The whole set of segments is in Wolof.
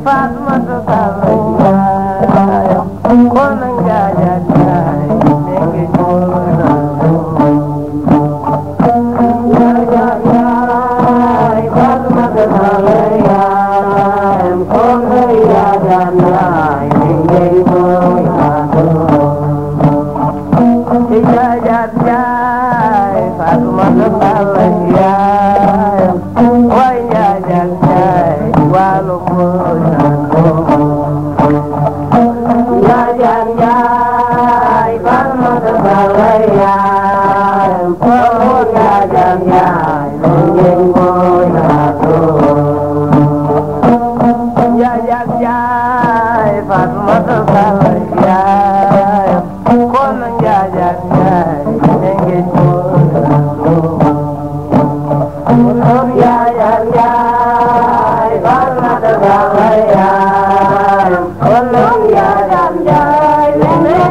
Fatmata Sall yaayam kon nag njaajaat yaay nekk jóor njaajaat yaay Fatmata Sall yaayam kon nag njaajaat yaay nekk jóor njaajaat yaay Fatmata Sall yaayam waay njaajaat yaay waalo Njaajaat yaay Fatmata Sall yaayam kon njaajaat yaay nekk jóor Njaajaat yaay Fatmata Sall yaayam kon njaajaat yaay nekk jóor Njaajaat yaay Fatmata Sall yaayam kon njaajaat yaay nekk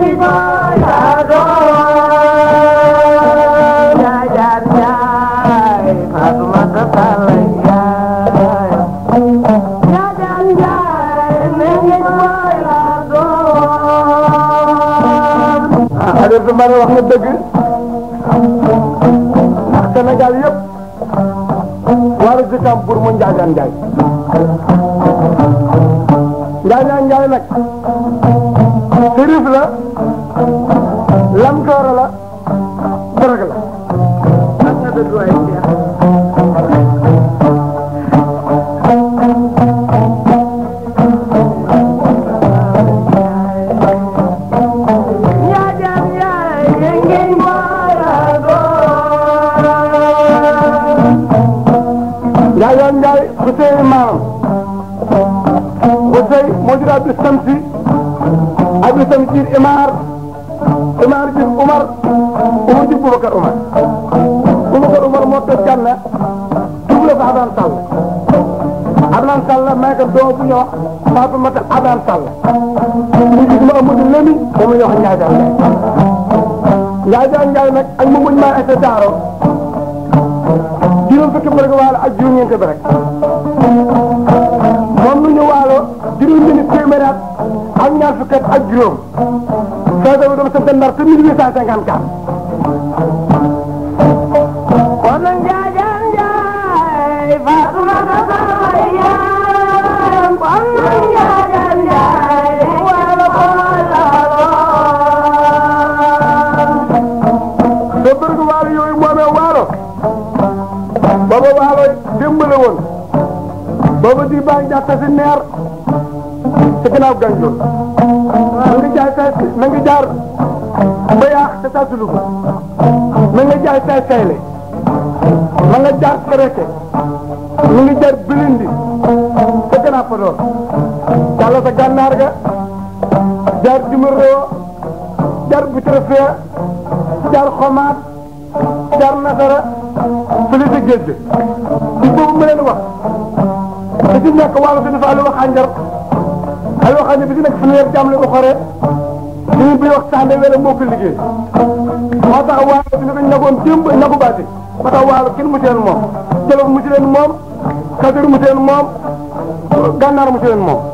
jóor Njaajaat yaay Fatmata Sall yaayam Njaajaat yaay nekk jóor ah Aliou Soumbara wax na dëgg ndax Sénégal yëpp war a jëkkam pour mu Njaajaan Njaay Njaajaan Njaay nag sërif la lam toora la dorog la ak nga dëgg waay Cheikh Njaajaat yaay ngeen Njaajaan Njaay Ousseynou maamam Oussey moo jur Abdou Samsi Abdou Samsi Imar Imar jur Umar Umar jur Boubacar Umar Boubacar Umar moo toj Janna double ko Abdaan Sall Abdaan Sall may ko doom bu ñuy wax Fatoumata Abdaan Sall mu gis ma Amadou Lemi moom la ñuy wax Njaajaan Njaay Njaajaan Njaay nag ak mu muñ maa ete daaro juróom fukki bi rek waalo ak juróom ñeent bi rek moom lu ñu waalo juróom ñeenti téeméer at ak ñaar fukki at ak juróom soo demee dama sant ndar te 1854 kon nag Njaajaan Njaay Fatmata Sall yaayam kon nag Njaajaan Njaay wala ko te bërgu waalo yooyu moomee waalo booba waalo démb la woon booba di baa ngi jàpp si neer ci ginnaaw gànjool na nga jaay say na nga jaar ba yaax te tasulu ko na nga jaay say sayle na nga jaar kereke na nga jaar bilindi te gannaaw fa doon jàll sa gànnaar ga jaar dimaroo jaar butrefee jaar xomaat jaar nasara fële sa géej gi ci boobu ma leen wax te ci nekk wàllu si dafa aloo xànjar aloo xànjar bi ci nekk fanweer jàmm la ko xoree ñu bi wax sànde wala moo ko liggéey moo tax wàllu si ni ko ñagoon démb ñagu baati moo tax wàllu kenn mu ci leen moom jolof mu ci leen moom kajoor mu ci leen moom gànnaar mu ci leen moom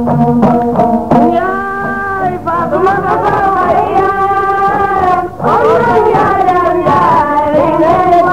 yaay Fatmata Sall yaayam kon nag Njaajaan Njaay ngeen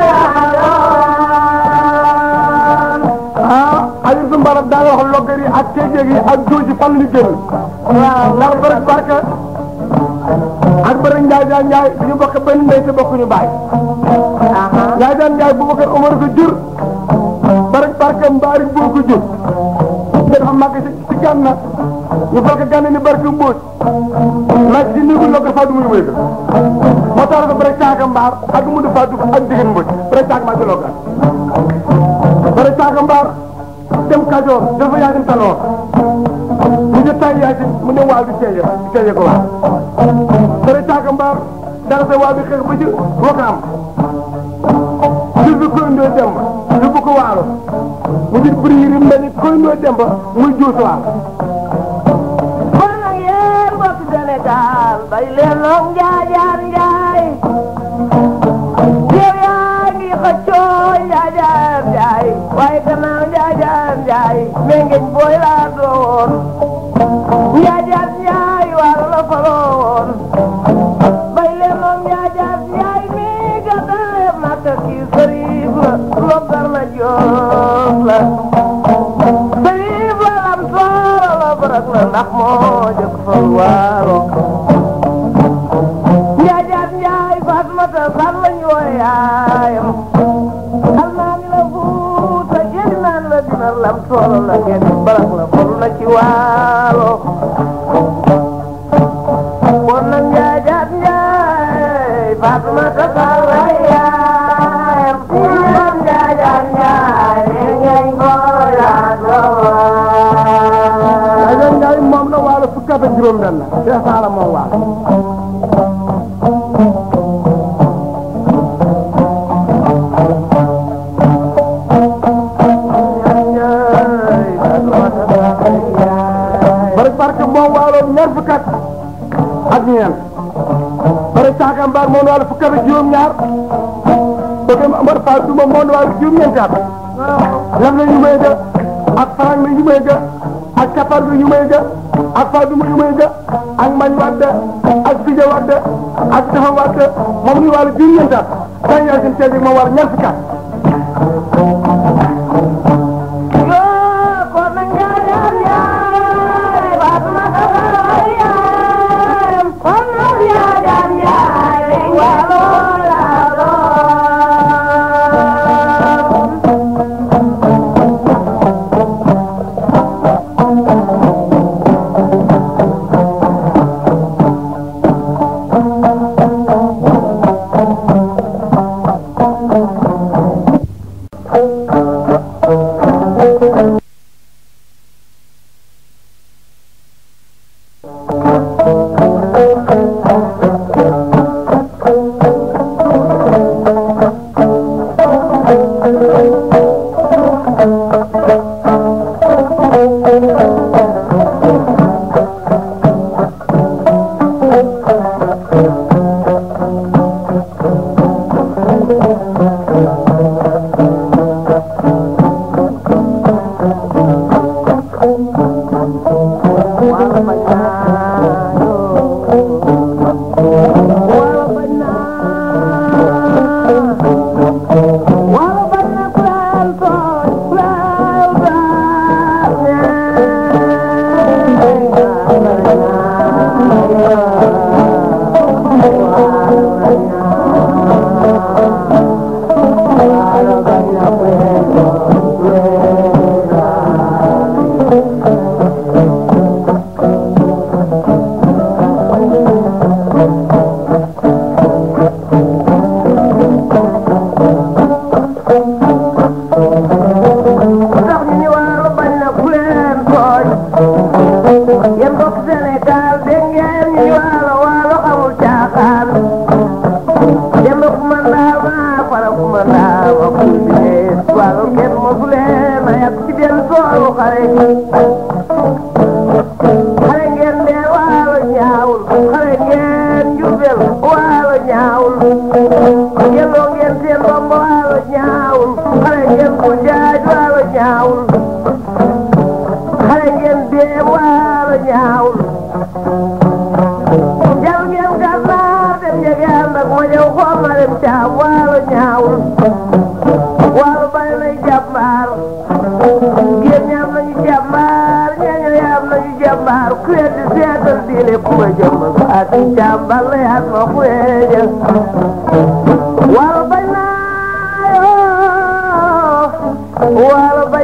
ah Aliou Soumbara daa wax loggar yi ak kéejeeg yi ak jooji fan la ñu génn waaw ndax bëri barke ak bëri Njaajaan Njaay dañu bokk benn ndey te bokkuñu baay Njaajaan Njaay Boubacar Omar ko jur bëri barke mbaari boo ko jur te dafa màgg ci ci gànna ñu fal ko gànna ni barke mbóot nag ci néegu loggar faa du muy wéy ko moo tax dafa bëri caaka mbaar ak mu du faa du ak jigéen mbóot bëri caaka mbaar ci loggar bëri caaka mbaar dem Kajoor dafa yaa dem Taloor mu jë tay yaa ci mu ne waal bi seeye bi seeye ko waal bëri caaka mbaar dara sa waal bi xeex ba ci wakaam jur bi koy ndoo dem yóbbu ko waalo mu jë buri yi mel ni koy ndoo dem ba muy juus waal kon nag yéen mbokk Sénégal bay leen loog Njaajaan Njaay yow yaa ngi xëccoo Njaajaan Njaay waaye gannaaw Njaajaan Njaay njaay mengeñ booy laa doon njaajaat njaay waalo la faloon bay leen noon njaajaat njaay mi gàddale makka kii sëriif la loggar la joof la sëriif la lam tooro la barak la ndax moo jëkk fal waalo njaajaat njaay fatmata sal lañu wooye yaayam almaami la fuuta jëli naan la dina lam tooro la ngeen barak la fal na ci waalo kon nag njaajaat njaay fatmata sal la yaayam kon njaajaat njaay ngeen ko Aja Njaay moom la waalo fukki at ak juróom benn Cheikh Saala moom waalo bari barke moom waalo ñaar fukki at ak ñeent bari caaka mbaar moom waalo fukki at ak juróom ñaar bëgg Amar Fall Duma moom waalo juróom ñeenti at lam na ñu may ga ak farang na ñu may ga ak kapar na ñu may ga ak Fall Duma ñu may ga ak mañ wadde ak fija wadde ak tafa wadde moom ñu waalo juróom ñeenti at dañ yaa seen teeg moom waalo ñaar fukki at tax ñu ni waalo bañ na ku leen tooñ yéen mbokk Sénégal dégg ngeen ñu ni waalo waalo xamul caaxaan dem ku man daa ma fara ku man daa ma ku liggéey waalo kenn mosu leen a yàq ci benn toolu xare xare ngeen dee waalo ñaawul xare ngeen njubel waalo ñaawul yelloo ngeen seen ndombo waalo ñaawul xare ngeen ko jaaj waalo ñaawul xare ngeen dee waalo ñaawul jal ngeen gànnaar dem jege ànd ak ma ñëw xool ma dem caam waalo ñaawul waalo bari nay jàmbaar géen ñaam nañu jàmbaar ñeeño yaam nañu jàmbaar ku weddi seetal diine ku ma jëmm ak jàmbaar la yaat ma ku weeja waalo bañ naa yoo waalo bañ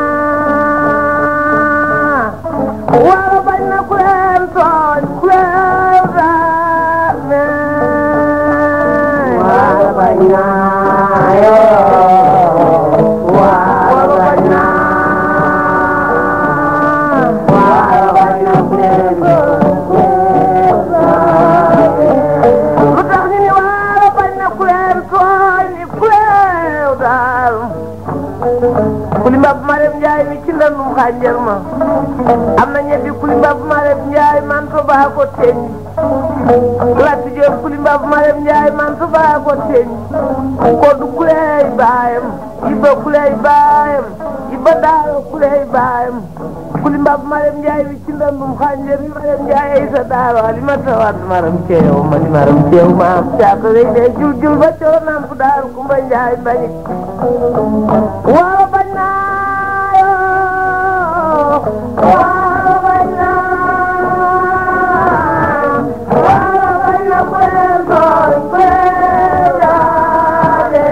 naa waalo bañ na ku leen tooñ ku leen daane waalo bañ naa yoo waalo bañ naa waalo bañ na ku leen lu tax ñu ni waalo bañ na ku leen tooñ ni ku leen daal ku ndandum xànjar ma am na ñetti kuli mbab Marème Ndiaye man fa baa ko teñ Lati Diop kuli mbab Marème Ndiaye man fa baa ko teñ koddu kuley baayam Iba kuley baayam Iba daaro kuley baayam kuli mbab Marème Ndiaye wi ci ndandum xànjar mi Marème Ndiaye ay sa daaro ali ma tawat maram ceew ma di maram ceew ma am caaka lay dee jul jul ba coro nam fu daaru Kumba Ndiaye bañik waaw bañ naa yoo waaw bañ naa waaw bañ na ku leen tooñ ku leen jaale.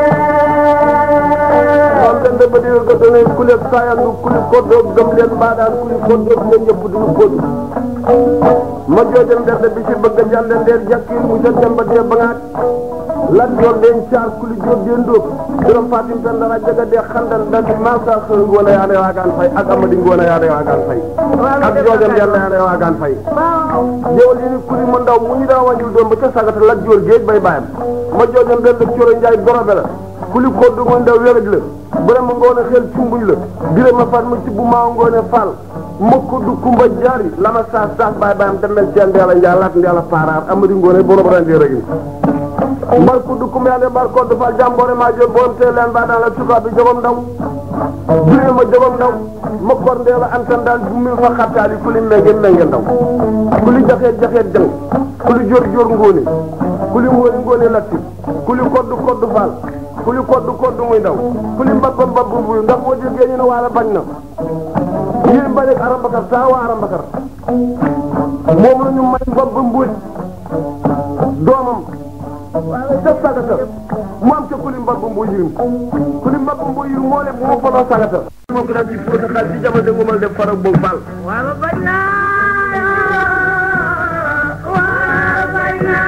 non den de ba diga ko done kulib sayandu kulib koddoog gëm leen mbaadaan kulib koddoog leen ñëpp duñu kodu ma joojam derde bi si bëgg a jàlle ndeer jàkkiir mu sa demba dee ba ngaat lat joor den caar kuli jóob den dóob juróom fatim pen dara jaga dee xandal dal di maasa xëy ngoone yaane waagaan fay ak amadi ngoone yaane waagaan fay ak joojam yàlla yaane waagaan fay jëwal yi ni kuli mu ndaw mu ñu daa wàññul doom ba ca sagata lat joor géej bay bàyyam ma joojam den de coro njaay gorobe la kuli koddu mu ndaw wéraj la vraiment ngoone xel cumbuñ la bire ma fat ma ci bu maa ngoone fall mokk du kumba jaari lama saas saas baay baayam demel ceen ndeela njaay laat ndeela paaraar amadi ngoone borom rende rek ni mbar ku du kumba yaande mbar koddu fall jàmboore maa jël borom tee leen baa daan la tubaab bi jogom ndaw bire ma jogom ndaw ma kor ndeela antan daal bu mil fa xattaali kuli menge menge ndaw kuli jaxeet jaxeet jang kuli jor jor ngoone kuli ngoone ngoone latti kuli koddu koddu fall kuli koddu koddu muy ndaw kuli mbabba mbabbu buy ndax boo jógee ñu ne waala bañ na yéen bañ ak arambakar saa waa arambakar moom la ñu may mbabba mbuuj doomam ca sagata mu am ca kuli mbabba mbuuj yirim kuli mbabba mbuuj yirim moo leen moo faloo sagata moo ko daan ci fóota xaal ci jamono ngumal def farak boobu faal waaw bañ naa waaw bañ naa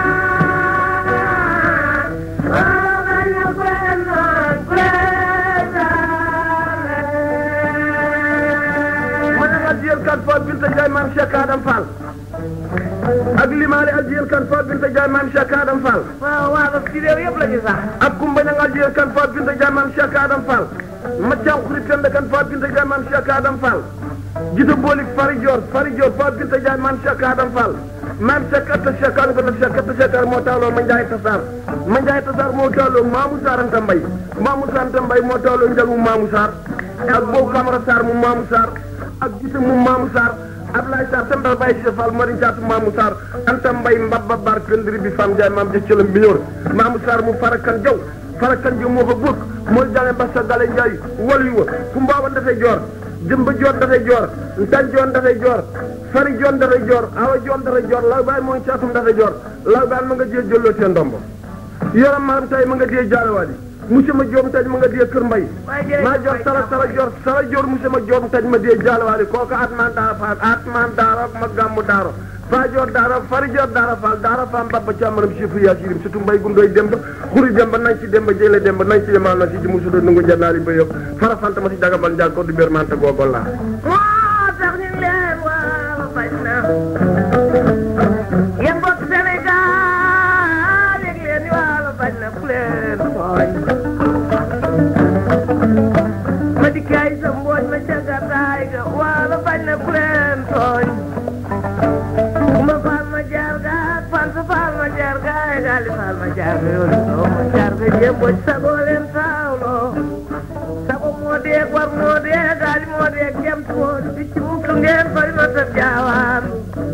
waaw bañ na ku leen tooñ ku leen jaale. ma ne adiyel kan fa binta jaay maam Cheikh Adam Fall ak limaale adiyel kan fa binta jaay maam Cheikh Adam Fall waaw waaw ci réew yëpp la ñu sax. ak kumba ña nga adiyel kan fa binta jaay maam Cheikh Adam Fall ma caam xurit kan kan fa binta jaay maam Cheikh Adam Fall jita boolik fari joor fari joor fa binta jaay maam Cheikh Adam Fall maam Cheikh atta Cheikh Adam ko def Cheikh atta Cheikh moo taaloo ma njaay tasaar ma njaay tasaar moo taaloo Mamou Sarr Anta Mbay Mamou Sarr Anta Mbay moo taaloo njagu Mamou Sarr ak boobu Camara Sarr mu Mamou Sarr ak gita mu Mamou Sarr Ablaye Sarr Sembal Baye Cheikh Fall Mari Jaatu Mamou Sarr Anta Mbay Mbabba Bar Këndiri bi Fam Jaay maam jëc cëlam bi ñëwr Mamou Sarr mu farakan jaw farakan jaw moo fa bokk mooy jànge Bassa Gale Njaay wal yu wa fu mbaawan dafay joor jëmba joor dafay joor ntan joon dafay joor fari joon dafay joor awa joon dafay joor law baay mooy caatum dafay joor law baay ma nga jee jëlloo seen ndombo yoram maram tay ma nga dee jaarawaali monsieur ma joom taj ma nga dee kër mbay maa joor sara sara joor sara joor monsieur ma joom taj ma dee jaarawaali kooku atman daara faal atman daara ma gàmmu daaro faa joor daara fari joor daara faal daara faam babba càmmaram chiffre yaa sirim surtout mbay gundooy demba xuri demba nañ ci demba jële demba nañ ci demal na si ji musudo nungu jannaari ba yëpp fara fanta ma si dagabal njaag ko du bér manta googol laa moo tax ñu leen waaw bañ na. yéen mbokk Sénégal yëg leen ni waaw bañ na ku leen tooñ. ma dikkaay sa mbooj ma ca gàddaay ga waaw bañ na ku leen tooñ. ma faal ma jaar ga ak fan sa faal ma jaar ga ay gaali faal ma jaar ga yoonu soo ma jaar ga jéem boj sagoo leen taawloo. sago moo dee war moo dee gaali moo dee gemt moo di picc mukk ngeen fari ma sa jaawaan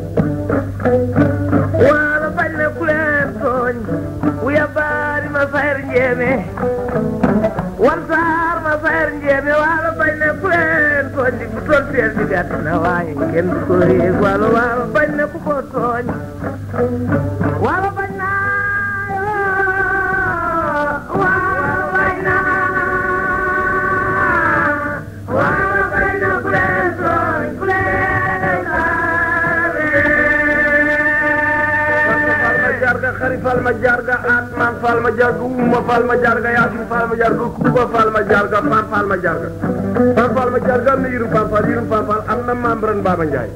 waalo bañ na ku leen tooñ wuya baari ma fayr njeeme wan saar ma fayr njeeme waalo bañ na ku leen tooñ di bu tool feel bi gàtt na waaye kenn du ko yéeg waalo waalo bañ na ku ko tooñ waalo bañ na waalo bañ na waalo bañ na ku leen tooñ ku leen falma jarga xari falma jarga atman falma jarga umma falma jarga yasin falma jarga kuba falma jarga pam falma jarga pam falma jarga am na yirum pam fal yirum pam fal am na membran baba njaay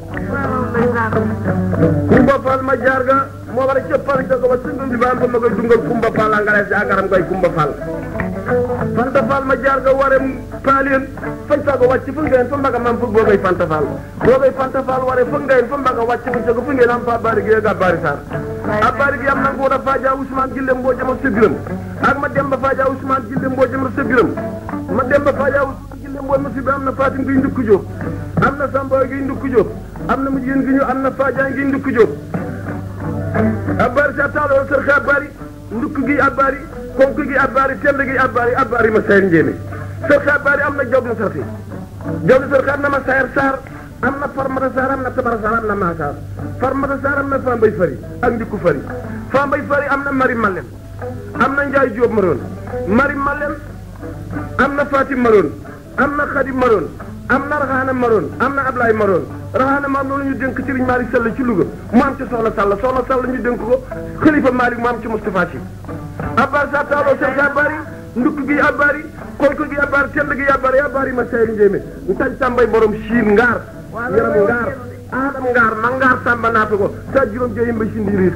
kumba falma jarga moo war a cëppal ca ko ba sundum di bam ko ma koy dungal kumba fal angale si agaram koy kumba fal Fanta Fall ma jaar nga waree paalien fañ faago wàcc fu ngeen fa mbaga mam fu boogay Fanta Fall boogay Fanta Fall waree fu ngeen fa mbaga wàcc fu jago fu ngeen am fa bari gi ga bari sar a bari gi am na nguur a faaja Ousmane Gille mboo jama sa biram ak ma dem ba faaja Ousmane Gille mboo jama sa biram ma dem ba faaja Ousmane Gille mboo ma si bi am na Fatim gi ndukku Jóob am na Samba gi ndukku Jóob am na mu jigéen gi ñu am na Faaja gi ndukku Jóob abbaari sa taaloo sër xa abbaari ndukk gi abbaari konk gi abbaari tend gi abbaari abbaari ma sayar njéeme sër xa abbaari am na jawdi sër xi jawdi sër xa am na ma sayar saar am na farmata saar am na tabara saar am na maa saar farmata saar am na fambay fari ak ndikku fari fambay fari am na mari malem am na njaay jóob maroon mari malem am na fatim maroon am na xadim maroon am na raxaana maroon am na ablaay maroon raxaana maam loolu ñu dénk Serigne Malick Sall ci Louga mu am ci soxna Sall soxna Sall ñu dénk ko xalifa Malick mu am ci Moustapha Sy abbar sa taaloo sel sa abbaari ndukk gi abbaari konk gi abbaari tend gi abbaari abbaari ma sayri njéeme ntañ tàmbay borom siin ngaar yaram ngaar aadam ngaar ma ngaar sàmba naata ko sa juróom jeyim ba si ndiiriir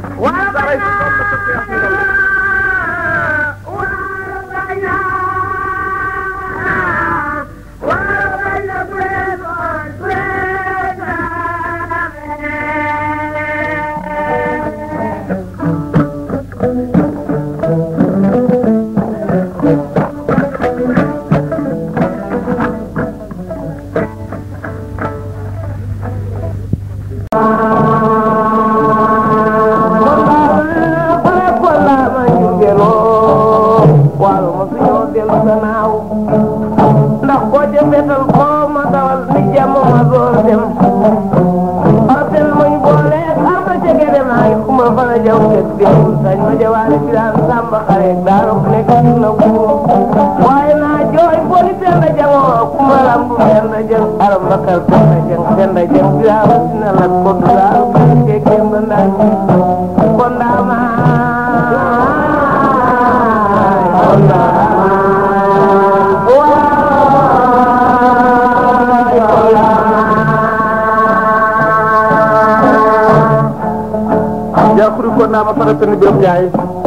ndax boo ca fetal koo ma dawal ni jàmm ma door dem ortel muñ boole am na ca gede maay kuma fana jaw ket déewul sañ ma jawaale ci daan sàmba xare daaro nekk ci na buur waaye naa jooy boli penda jangoo kuma lambu penda jang aram bakal penda jang penda jang biraaw sina lat ko dulaaw ke kemba ndaay kon daama kon daama yakuri ko nama faratani birom njaay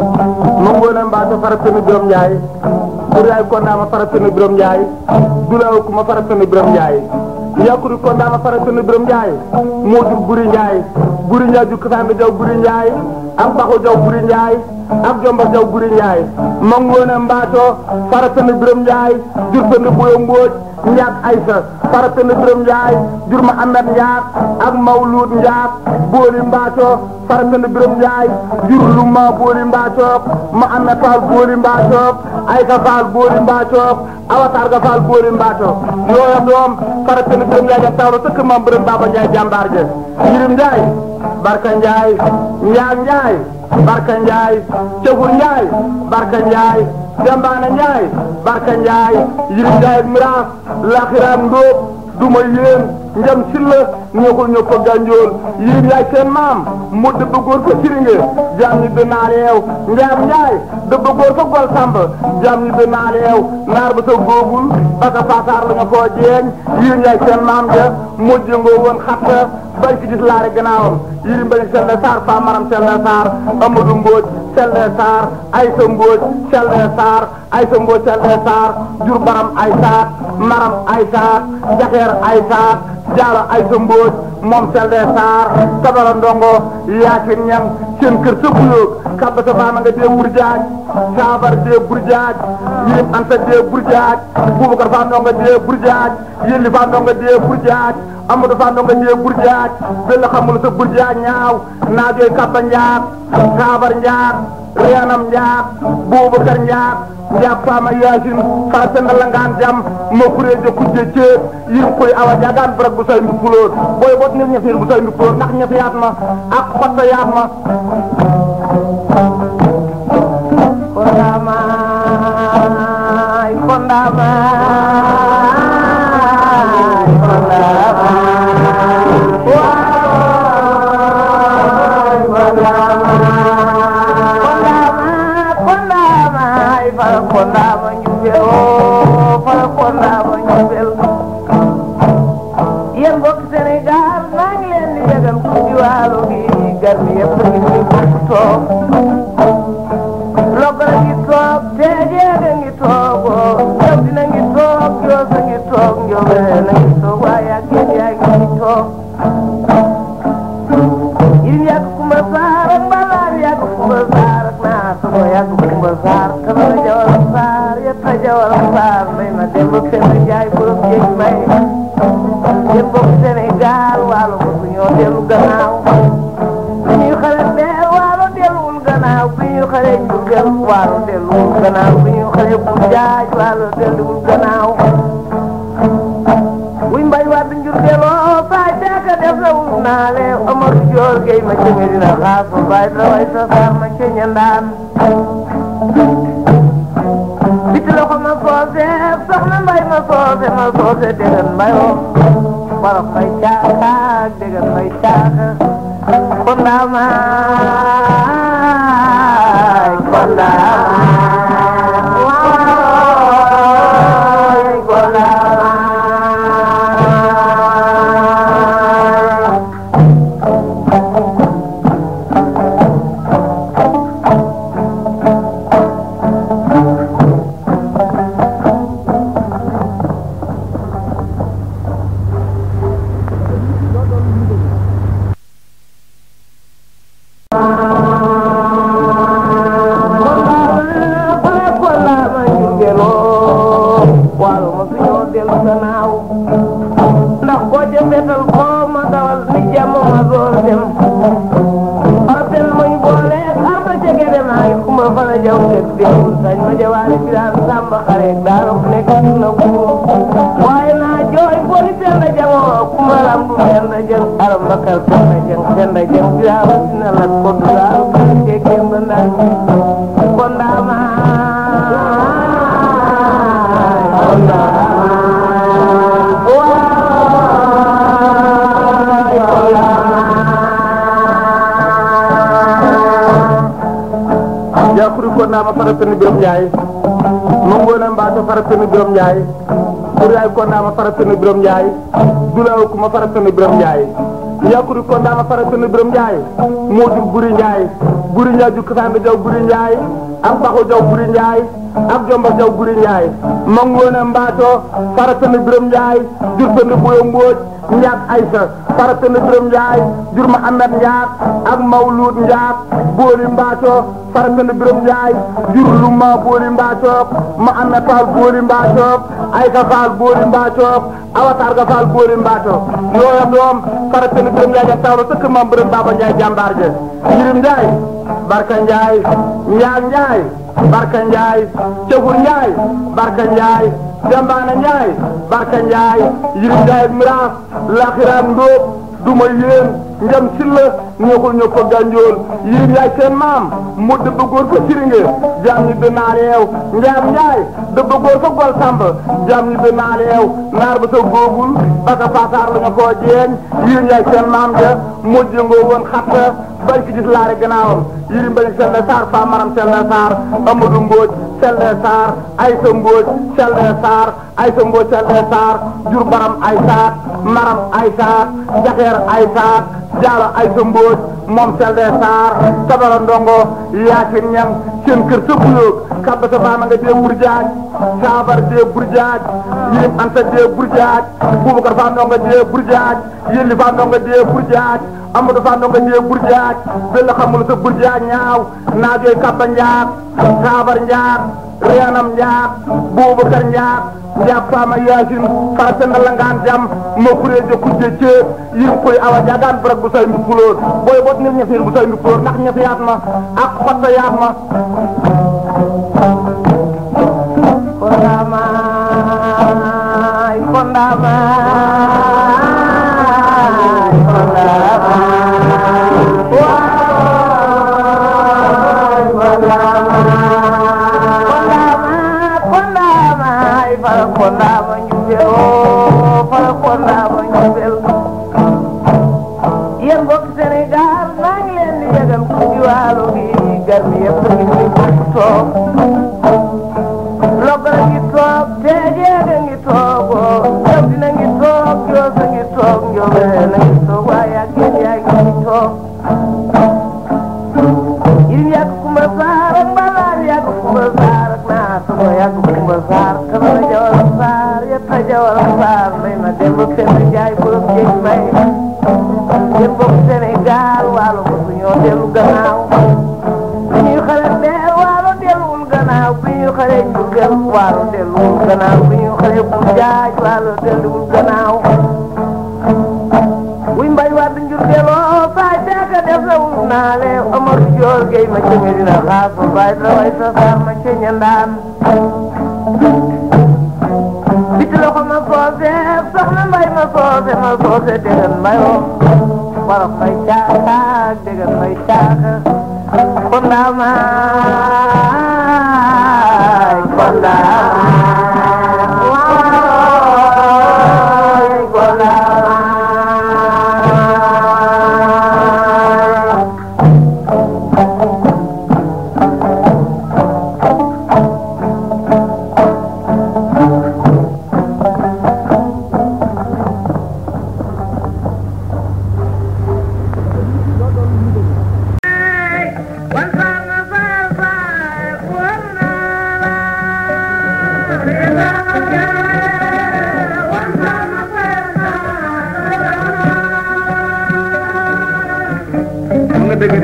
mangona mbato faratani birom njaay ɓuray ko nama faratani birom njaay dulaw kuma faratani birom njaay yakuri ko nama faratani birom njaay modu guri njaay guri njaay ju kasande jaw guri njaay am baxo jaw guri njaay am jomba jaw guri njaay mangona mbato faratani birom njaay jurtani boyo mbooj njaat aysa faratani birom njaay jur ma amet njaat ak mawlud njaat booli mbaato faratani birom njaay jur lu ma booli mbaato ma amet faal booli mbaato aysa faal booli mbaato awatar ga faal booli mbaato yooya doom faratani birom njaay ja tawro sëkk mam birom baba njaay jàmbaar je yirim njaay barka njaay njaag njaay barka njaay cefur njaay barka njaay jambaana njaay barka njaay yirim njaay miraas laxiraam ndóob duma yéen njam silla ñëkul ñëpp ko gànjool yirim yaay seen maam mu dëbb góor fa siringe jaam ñi bi naaleew njaam njaay dëbb góor fa gol samb jaam ñi bi naaleew naar ba sa góogul baka faasaar la nga koo jeeñ yirim yaay seen maam ja mujj ngoo woon xatta bay ki gis laari gannaawam yirim bañ selle saar faa maram selle saar amadou mbooj selle saar aysa mbooj selle saar aysa mbooj selle saar jur baram ay saat maram ay saat jaxeer ay saat jaalo aysa mbooj moom selle saar tabara ndongo yaasin ñang seen kër sa buyoog kabba sa faama nga dee burjaaj saabar dee burjaaj yirim anta dee burjaaj bubakar faa ndongo dee burjaaj yelli faa ndongo dee burjaaj amadou faa ndongo dee burjaaj bella xamul sa burjaaj ñaaw naajooy kabba njaat saabar njaat reenam njaat bubakar njaat njaat faama yaasin faa senda langaan jam ma kuree jo kujje ceeb yirim koy awa jaagaan barak bu say mbi puloor booy bot nit ñefeer bu say mbi puloor ndax ñefe yaat ma ak xotta yaat ma Kondamai, kondamai, kondamai. Wai, kondamai. Kondamai, kondamai, fal kondama njubel, oh, fal kondama njubel. Yéen mbokk Sénégal maa ngi leen di yëgal ku ci waalo gi gar mi yëpp ngi fi bokk toog logara ngi toog teejeega ngi toog njóobe na ngi toog waaye ak yéen yaa ngi toog yirim yàgg kumba saar ak mbalaar yàgg kumba saar ak naar sama yàgg kumba saar kama la jawal saar yetta jawal saar may ma dem ba fenn jaay borom jéeg may yéen bokk Sénégal waalo ko su ñoo dellu gannaaw bu ñuy xale bee waalo delluwul gannaaw bu ñuy xale njurgel waalo delluwul gannaaw bu ñuy xale bu jaaj waalo delluwul gannaaw wuy mbay waat njurgeloo saay beeka def la wul naale Amadou Dior Gueye ma ca Medina xaas ma baay da way sa saar ma ca ñandaan biti loxo ma soose soxna mbay ma soose ma soose déggan mbayoo wala mbay caaka déggan mbay caaka kondaamaay kondaamaay kondaamaay ndax boo jëmbeetal koo ma dawal ni jàmm ma door dem artel mañ boole arba jege dem ay kumba fana jaw tek dem sañ ma jawaale biraan sàmba xare daara ku nekk na ko waaye naa jooy booli senda jamoo kumba lambu senda jeng aram bakar senda jeng senda jeng biraan sina lat ko dulaaru ke kemba ndaan kon daama kon daama yakuri ko nama faratani birom nyaay mongona mbato faratani birom nyaay kuray ko nama faratani birom nyaay dulaw kuma faratani birom nyaay yakuri ko nama faratani birom nyaay modu buri nyaay buri nyaay ju kasande jaw buri nyaay am baxo jaw buri nyaay ak jomba jaw buri nyaay mongona mbato faratani birom nyaay jurtani boyo mboj nyaat aysa faratani birom nyaay jur Muhammad nyaat ak mawlud nyaat booli mbaato faratani birom njaay jur lu ma booli mbaacook ma am na faal booli mbaacook ay ka faal booli mbaacook awataar ka faal booli mbaacook yooya doom faratani birom njaay ja tawlo sëkk mam birom baba njaay jàmbaar je yirim njaay barka njaay njaag njaay barka njaay cefur njaay barka njaay dembaana njaay barka njaay yirim njaay ak miraas laxiraam ndóob duma yéen njam silla ñëwul ñëw ko gànjool yirim yaay seen maam mu dëbb góor fa siringe jaam ñi dinaa leew njaam njaay dëbb góor fa gol samb jaam ñi dinaa leew naar ba sa góogul ba sa faataar la nga koo jeeñ yirim yaay seen maam ja mujj ngoo woon xatta bañ ki gis laare gannaawam yirim bañ selle saar faa maram selle saar amadou mbooj selle saar aysa mbooj selle saar aysa mbooj selle saar jur baram ay saat maram ay saat jaxeer ay saat jaalo ay sa mbóoj moom selde saar tabara ndongo yaasin ñam seen kër sa buyoog kabba sa baama nga dee burjaaj saabar dee burjaaj yirim anta dee burjaaj bubakar faa ndongo dee burjaaj yelli faa ndongo dee burjaaj amadou faa ndongo dee burjaaj bella xamul sa burjaaj ñaaw naajooy kabba njaat saabar njaat reenam njaat bubakar njaat njaat faama yaasin fara senda langaan jam ma kureeje kujje ceeb yirim koy awa jaagaan barak bu say mbi puloor booy bot nit ñefir bu say mbi puloor ndax ñefi yaat ma ak xotta yaat ma Kondamaay kondamaay kondamaay waay kondamaay kondamaay fara kondama njubel oo fara kondama njubel yéen mbokk Sénégal maa ngi leen di yëgal ku ci waalo gi gar mi yëpp ngi fi bokk toog logara ngi toog teejeega ngi toogoo jam dina ngi toog joosa ngi toog njobena ngi toog waaye ak yéen yaa ngi toog yirim yàgg kumba saar ak mbalaar yàgg kumba saar ak naa sama yàgg kumba saar kamara jawal saar yetta jawal saar seen jaay borom jéeg mbay yéen bokk Sénégal waalo ko su ñoo dellu gannaaw bi ñuy xale bee waalo delluwul gannaaw bi ñuy xale Jurbel waalo delluwul gannaaw bi ñuy xale Bujaaj waalo delluwul gannaaw wuy mbay waat njurdeloo baay daaga def la wut naa le Omar Joor Gey ma ca Medina xaas ba baay la way sa saar ma ca ñandaan biti loxo ma soose soxna mbay ma soose ma soose degen mbayoo wolof mbay caaka degen mbay caaka kondaa maay kondaa maay kondaa maay xam nga dëgg de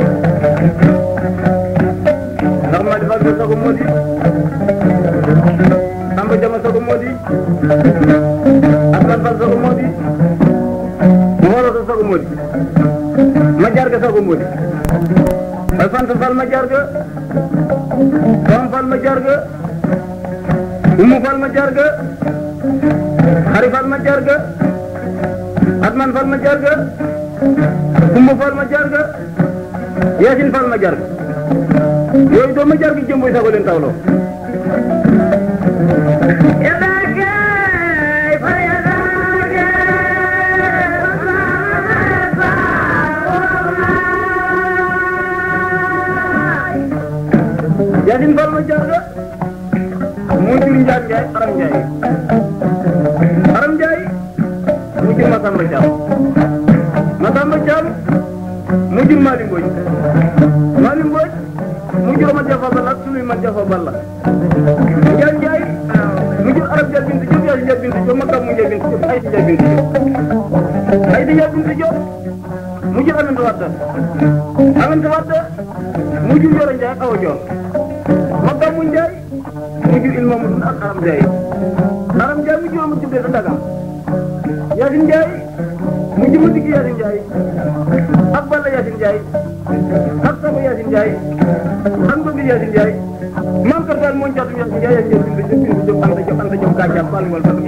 ndax ma defal ko sago moo di Samba Jama sago moo di Aslan Fall sago moo di Mawla sa sago moo di ma jaar ga sago moo di ay Fanta Fall ma jaar ga Fam Fall ma jaar ga Umu Fall ma jaar ga Xari Fall ma jaar ga Atman Fall ma jaar ga Kumba Fall ma jaar ga Yaasin Fall ma jaar ga yooyu doo ma jaar gi jëmboy sago leen tawloo Yaasin Fall ma jaar ga moo jur Njaat Njaay Aram Njaay Aram Njaay mu jur Masamba Caam Masamba Caam mu jur Mali Mbooj Mali Mbooj mu jur ma Jafa Balla ak suluy ma Jafa Balla Njaat Njaay mu jur Arab Njaay Bintu Jóob Yaasin Njaay Bintu Jóob Makam mu Njaay Bintu Jóob Aydi Njaay Bintu Jóob Aydi Njaay Bintu Jóob mu jur Aminata Wade Aminata Wade mu jur Yoro Njaay Awa Joor Makam mu Njaay mu jur Ilma mu ak Aram Njaay Aram Njaay mu jur ma tuddee sa Dagam Yaasin Njaay mu jur ma digg Yaasin Njaay ak Balla Yaasin Njaay ak Sabo Yaasin Njaay ak Ngogi Yaasin Njaay maam Kër Fall moo njaatum Yaasin Njaay Yaasin Njaay bindu bindu jóg anta jóg anta jóg gàccax Fall wal fa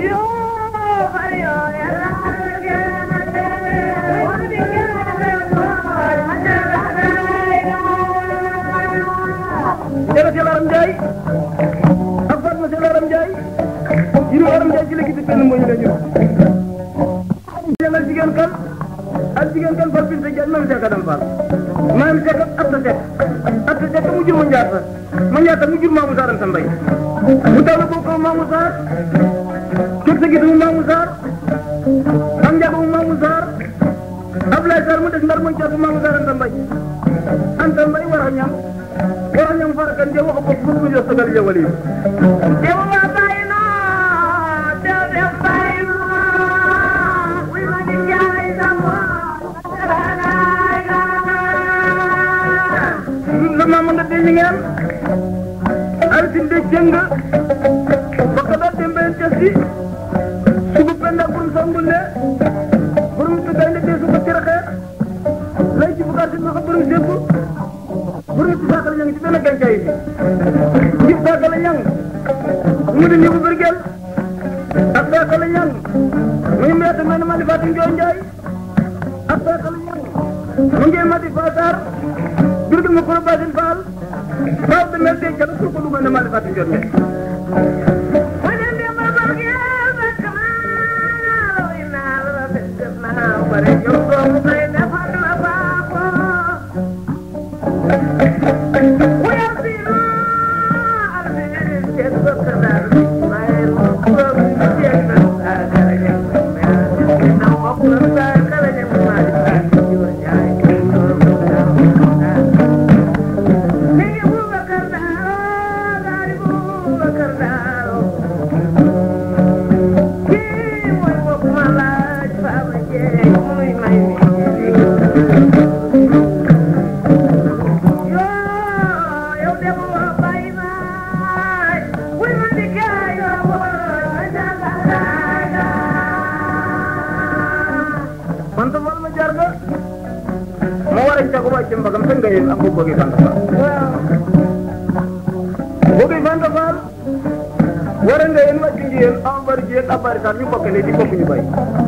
jërëjëf Yàlla Aram Njaay ak Fatma Sel Aram Njaay yiru Aram Njaay ci léegi benn moo ñu la ñu jëngal jigéen kan ak jigéen kan fal bin sa jaaj mam seeka dam fall mam seeka atta sek atta sek mu jur ma njaata ma njaata mu jur maamu saaram sa mbay mu taw la bokk maamu saar cog sa gis mu maamu saar am njaaba mu maamu saar Ablaye Sarr mu des ndar mooy caatu maamu saaram sa mbay anta mbay war a ñam war a ñam farakan je wax ko fu mu jox sagal jawali sama ma nga dee ngeen ay sin de jëng baka da dembe en tesi subu penda burum sambule burum tu gaynde de subu tiraxe lay ci bugar sin maka burum sebu burum ci sakal ñang ci benn gancay bi ci sakal ñang mu di ñebu bergel ak sakal ñang muy mbete men mali fatim joy njaay ak sakal ñang mu ngi mati fatar birgil ma koro basin faal faaw de mel de jalo ko lu ne mali fatim joy njaay jeey muy may mi yoo yow de bu ma bàyyi naay wuy ma di gaay yoo woo jàngalaga man sa wal ma jar nga ma war a cago ba ci mbagam sa ngayen am ko bëgg fan fa bëgg fan fa war a ngayen wàcc ngeen am bari ji ak bari sax ñu bokk ne di bokk ñu bay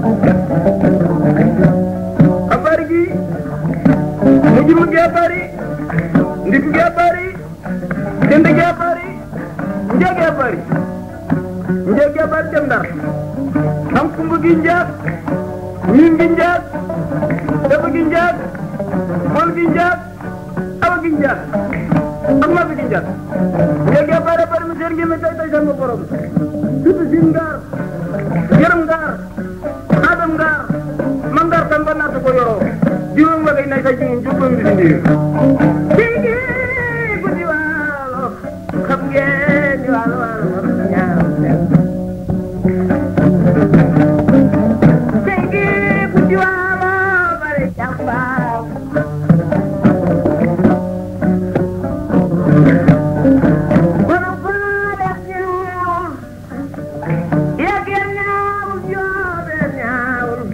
abari gi mu ji mu gee bari ndig gee bari jënd gee bari njëg gee bari njëg gee bari dem ndar am kumbu gi njaag ñun gi njaag dafa gi njaag mool gi njaag awa gi njaag ak ma gi njaag njëg gee bari bari mu seen gi mi tay tay sama borom surtout sin ngaar yërëm ngaar adam ngaar man ngaar tan ba naata ko yoroo juróom wa gay nay sa juróom juróom bi si Sigi guddi waalo xam ngeen ni waalo waalo war na ñaar Sigi guddi waalo bari jàmbaar kono faale ñaawul yegeen ñaawul joobe ñaawul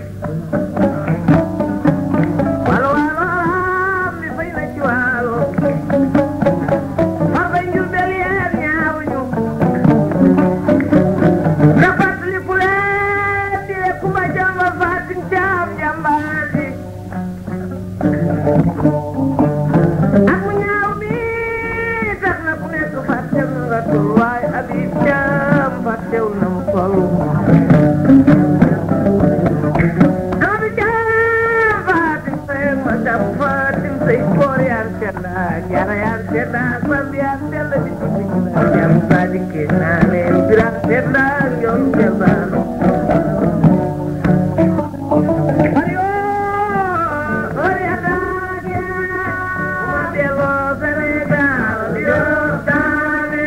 waalo waalo mi fay na ci waalo far bay njurbel yeen ñaawuñu na fàttali ku leen di kumba jamba fatin caam jàmbaar ji ak mu ñaaw mi tax na ku nekk fàtte na nga tur waaye Habib Thiam fàttew na mu toll Habib Thiam fatim say ma dam fatim say koor yar sedda jara yar sedda sam yar sedda di tubi jam sadike naane birak sedda yon jabano Ayo, oya dage, ma belo Senegal, yo dame.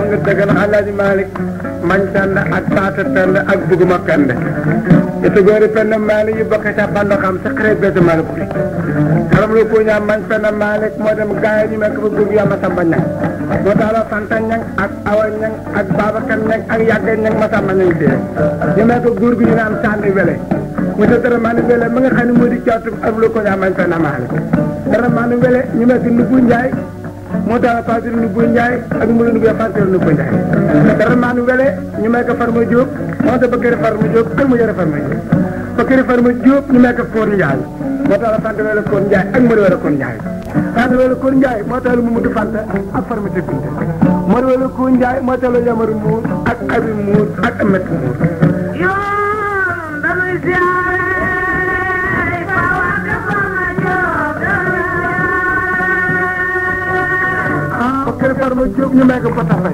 nga dëgg na Alaaji Malick mañ pend ak paata pend ak buguma pend ite goori pend Malick yi bokk ca bando xam sa xarit bés Malick bi xaram lu ko ñaam mañ pend Malick moo dem gaay ñu mekk fa gurgu yàlla samba ñang moo tax la Fanta ñang ak Awa ñang ak Babacar ñang ak Yàgga ñang ma samba ñang tee ñu mekk góor gu ñu naan sànni wele mu te dara maa ni wele ma nga xam ne moo di caatum ak lu ko ñaam mañ pend Malick dara maa ni wele ñu mekk Nubu Njaay moo tax la Fatou Ndoubou Ndiaye ak Moulou Ndoubou Fatou Ndoubou Ndiaye. dara maa nu wele ñu may ko Farma Diop moo tax Bakary Farma Diop ak mu yore Farma Diop. Bakary Farma Diop ñu may ko Koor Ndiaye moo tax la Fanta wele Koor Ndiaye ak Modou wele Koor Ndiaye. Fanta wele Koor Ndiaye moo tax la Mamadou Fanta ak Farma Tébinte. Modou wele Koor Ndiaye moo tax la Yamaru Mour ak Abi Mour ak Amet Mour. yoon dañuy siyaare Fawa Gassama Diop ah Bakary Farma Diop ñu may ko Bata Faye.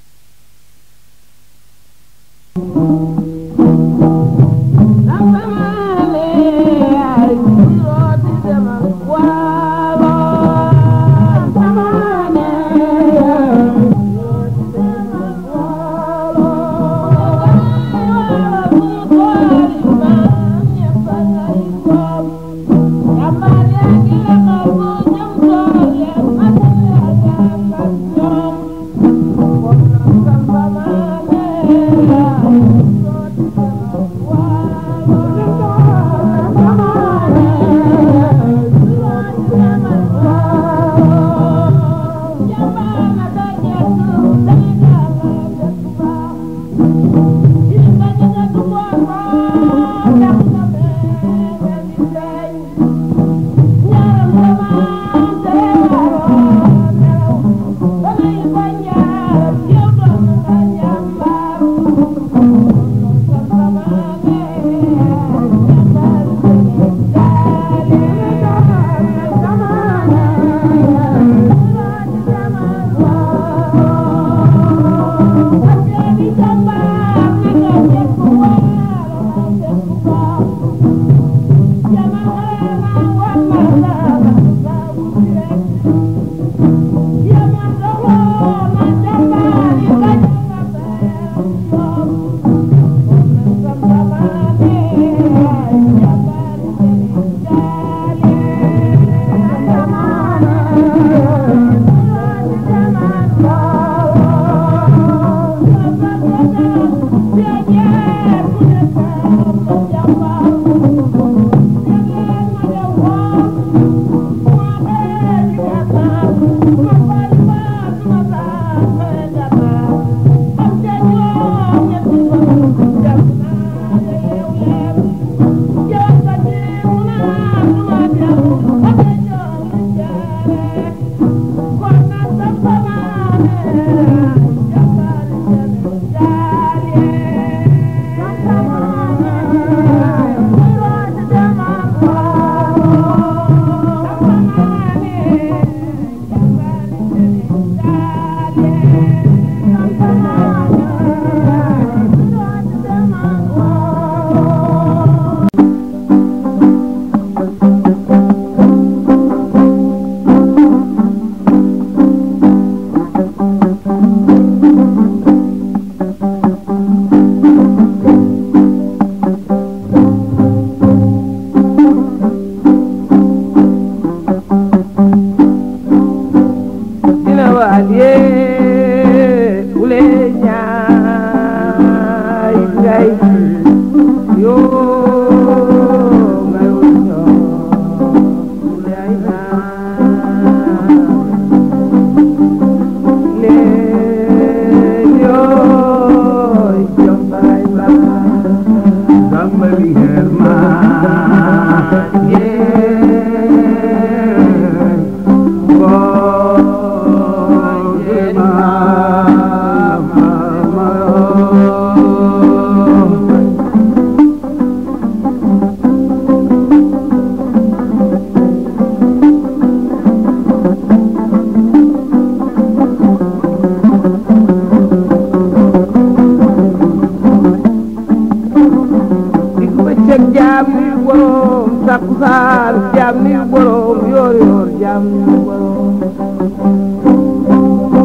takkusaan jaam ni borom yoor yoor jaam ni borom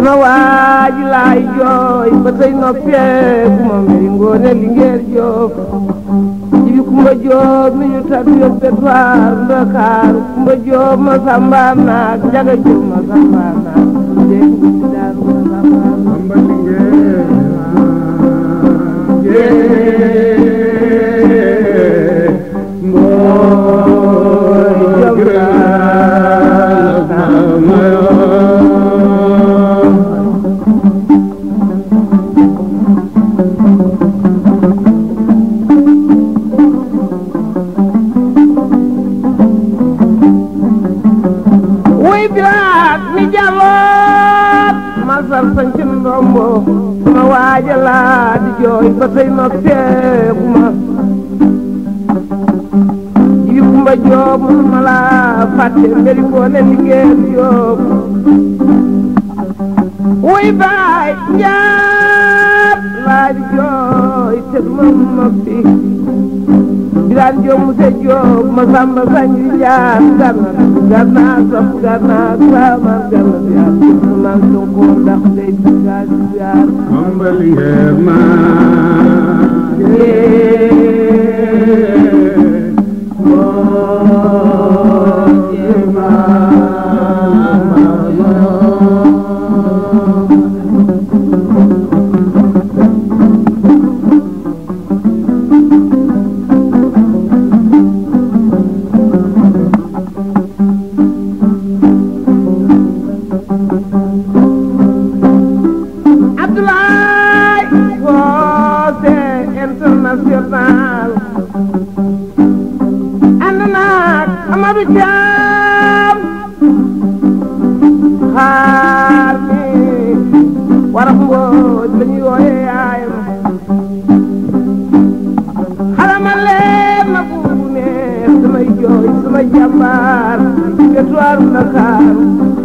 sama waaji laay jooy ba tey noppee bu ma mbiri ngoone li ngeer joof jibi kumba joob mi ñu tat yóbbe faar ndakaaru kumba joob ma sambaan naak njaga joob ma sambaan naak jeeg mi ci daaru ma sambaan naak wuy bilaat mi jaloot ma sar sañ ci ndombo sama waaja laa di jooy ba tey noppeeku ma jibi kumba joob ma laa fàtte mberi ngoone liggéeyam yoob wuy baay njaat laa di jooy te duma noppi biraan joob mu se joob ma samba sañ di jaar ganna ganna sopp ganna sama ganna biyaar man sonko ndax day bigaar biyaar Abdoulaye Fose international ànd naag Amadou Thiam xaar mi warax mbooj la ñuy wooye yaayam xalama leen na buubu ne samay jooy samay jàmbaar ci wetuwaaru Ndakaaru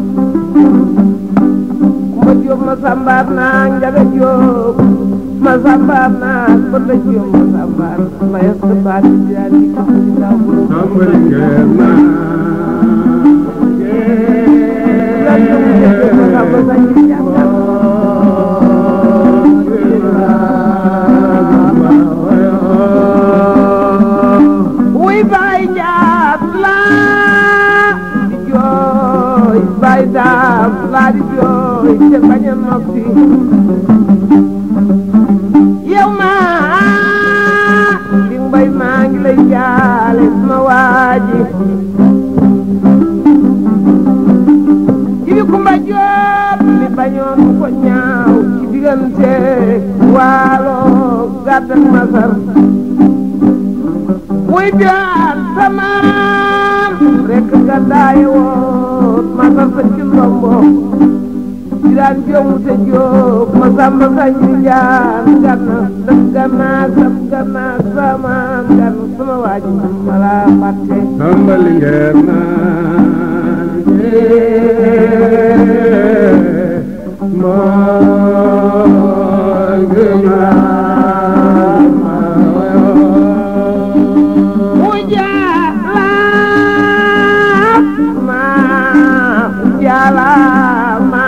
kumba jóob ma sambaar naa njaga jóob ma sambaar naa bënda jóob ma sambaar ma yas ta baat di yaa di ko ci ndaw bu yaa jóob ma jóob ma samba sañ ci jàngal wuy baay njaat laa di jooy baay daam laa di jooy te bañ a noppi yow maa di mbay maa ngi lay jaale sama waaji jibi kumba joob mi bañoon mu ko ñaaw ci diggante waalo gàddak masar muy bilaan samaam rek nga daaye woon masar sa ci ndombo bilaan joomu te joob ma samba sañu jaan ganna daf gannaak daf gannaak samaam ganna sama waaji ma laa fàtte Ujalama, ujalama.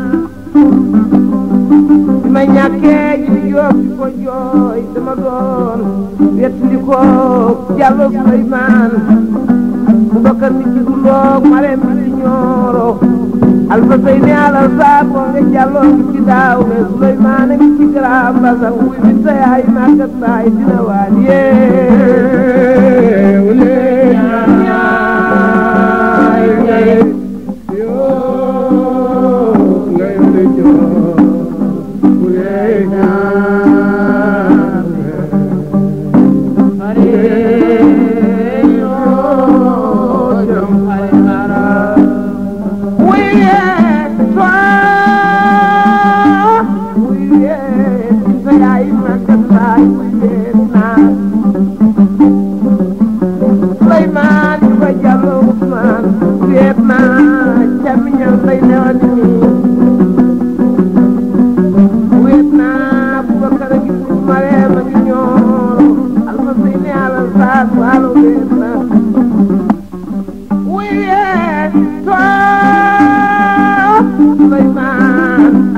Bi ma ñàkkee ji jóob di ko jooy dama doon wettali ko Jallo Suleymaan bu bakkar mi ci dulloog mareem mi ci ñooro alfa sey ne alal saa ko nga jàlloo ngi ci daaw me Suleymaan a ngi ci garaam basa wuy mi sa yaay màggat baay dina waan yee Sulaiman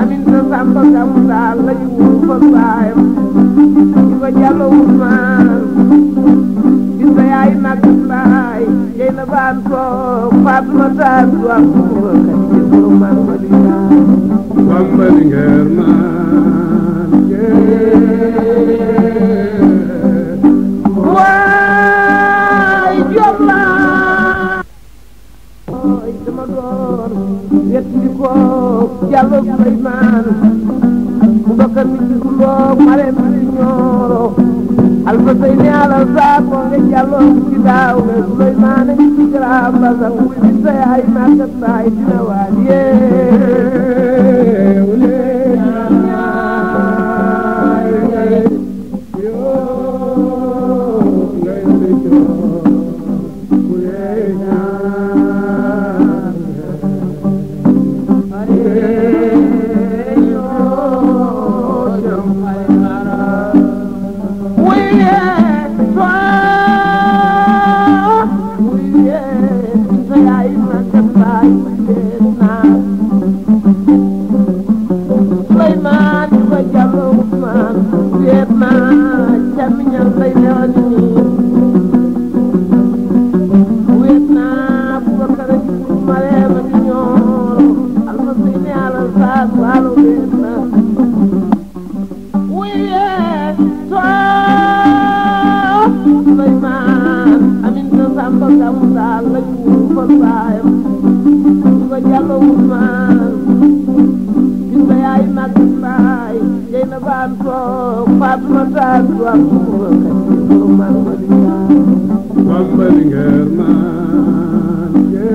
Ousmane gis nga yaay mag mbaay jey na baan toog Fatma taal du am ko kat ci borom man ma di baan Bamba Linguère man waay jom laa ooy dama doon wet li ko Diallo Souleymane mu bakka mi ci kuloo mare mi ci ñooro alfa sey ne alal saa ko nga Diallo ci daaw ne Souleymane ngi ci garaam basang muy bi sa yaay màggat baay dina waal yee Bamba Linguère man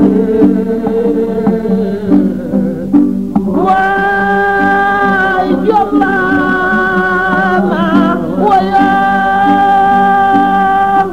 waay jom laa ma woyoon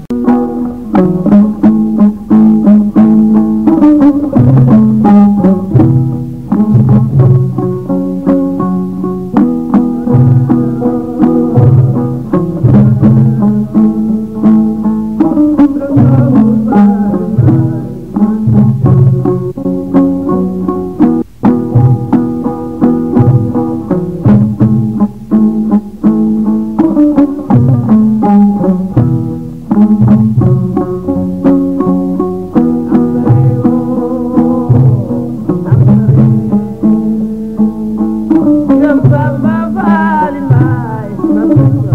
jom Samba Faali Mbaay ma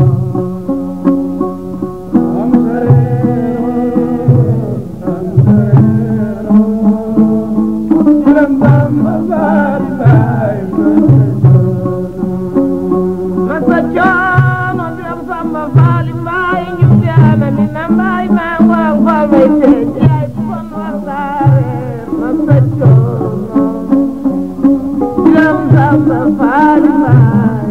Masa coono jom Samba Faali Mbaay ñu jaana mi na mbaay maa waaw waaw may tee jaay kon war ngaa reer masa coono jom Samba Faali Mbaay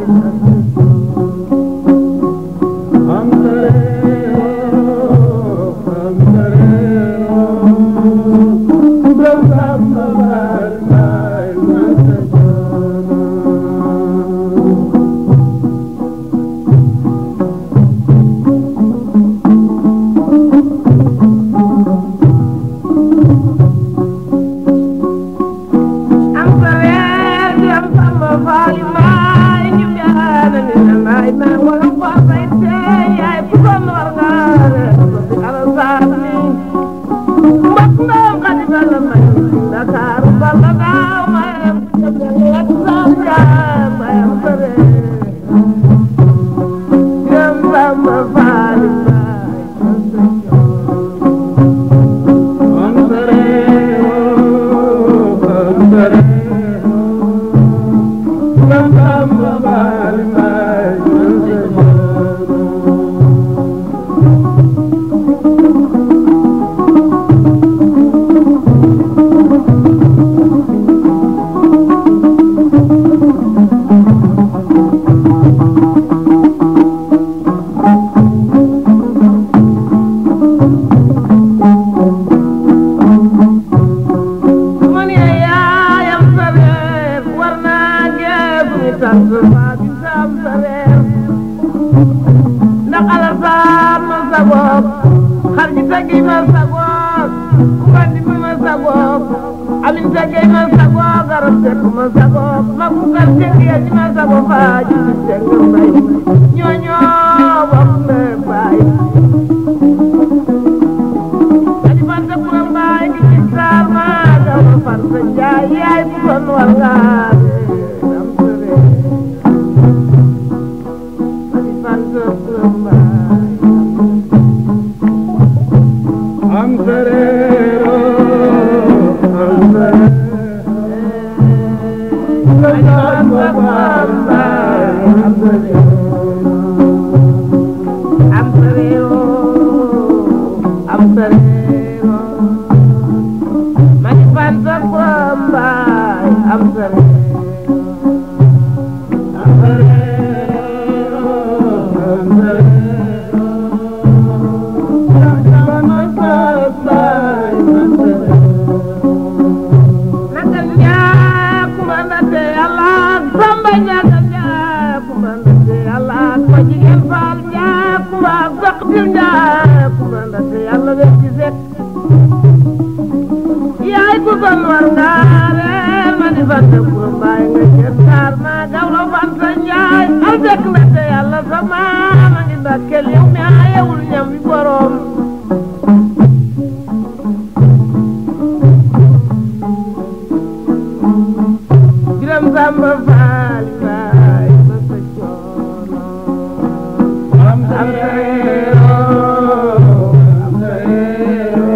am sa reer jom Samba Faali Mbaay ñu jaana mi na mbaay maa waaw waaw may tee yaay kon war ngaa reer masa alasaani mbak ndaw xadi balla may Dakar balla daaw mayam lak sam jaam mayam bare jam Samba Faali Mbaay man ya yaayam sa reer war naa geesu ni tant waa bi saam sa reer ndax alasaan ma sa bopp xar ji tegi ma sa bopp ku ngandi mi ma sa bopp amin sege ma sago garab sekk ma sago mag mu kal sege ya ni ma sago faaji sekk mbay ñooño bokk na baay aji fanta kura mbaay gi ci saar ma gaw ma fanta njaay yaay bu kon war nga am sere aji fanta kura mbaay am serero am am sarero am sarero mani fanta kwambai am sarero am sarero am sarero nagal njaa kumandate yàlla samba ñagal njaa kumandate yàlla ko jigéen faal njaa kuma saqtil njaa kumandate yàlla we ci set yaay ku son war nga reer ma di fanta kuro mbaay nga cer taar ma gawlo fanta njaay al fekk ndate yàlla sa maama ngi ndakkel yow mi ayewul ñam wi borom Biram Samba Faal Faal ma sa coono am reero am reero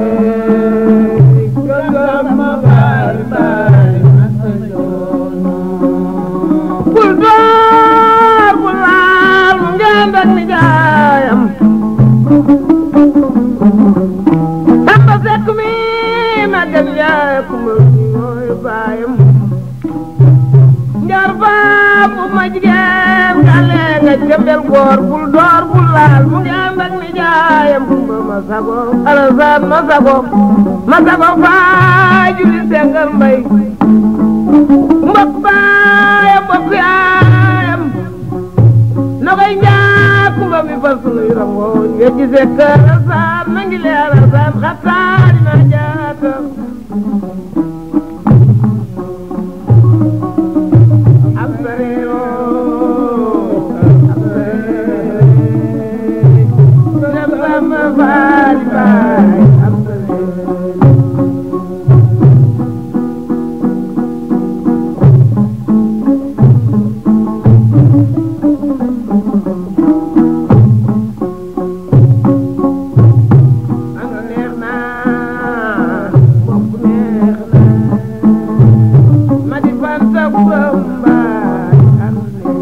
Biram Samba Faal Faal ma sa coono bul door bul laal mu ngeen dak ni jaayam Samba Sekk mi magal yaay kuma mooy baayam njar baam bu ma jigéen gale nga jëmbel góor bul door bul laal mu ngi ànd ak ni jaayam kumba ma sago alasaan ma sago ma sago faa juli sengal mbay mbokk baayam mbokk yaayam na koy njaak kumba mi fal sunuy rangooñ nga gisee kër alasaan na ngi lee alasaan xattaari ma jaata am sarero am sarero dem sama baay baay am sarero ano neex na bokk neex na ma di fanta bambaay am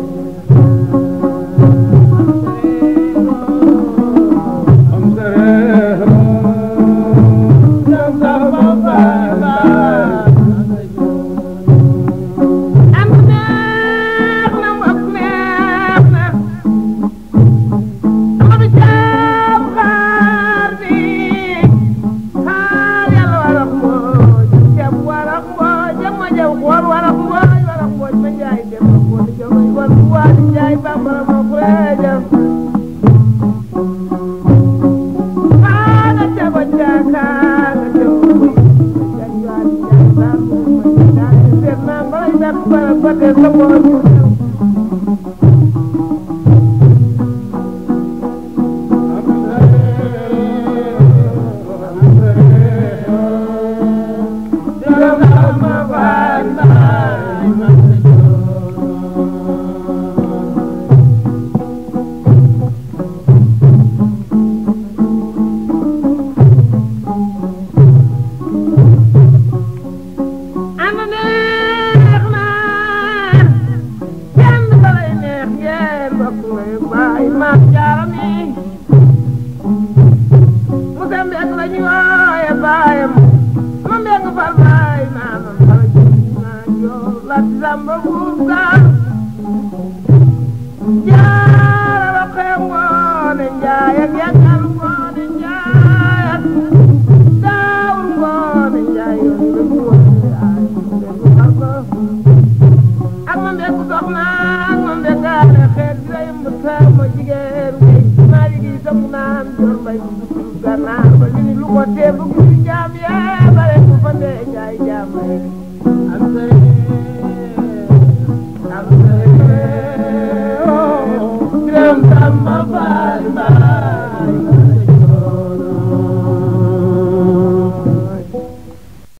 am serero am neex na bokk neex na Amadu Caam xaar bi xaar yàlla warax mbooj ceeb warax mbooj jama jaw xool warax mbooj warax mbooj ma njaay dem ma xool jogoy war bu waadi njaay bambara ma kureeja xaana caba caakaanga jaw jaay waadi njaay bambara ma njaay seet naa balay dakk bara ba dee sa boor ana neex na kenn balay neex ngeen bokk ngay baay maam jaaram yi musa mbek la ñu wooye baayam ma mbek far baay maamam fara jënd naa joo lati samba buub gaal jaara roqee ngoone njaay ak yakkal ngoone njaay ak daawur ngoone njaay yoon la ñu wooye ay mbek far ko ak ma mbek soxna ak ma mbek gaale xeet bi lay mbëkk ma jigéen ngay maa liggéey sa mu naan jor mbay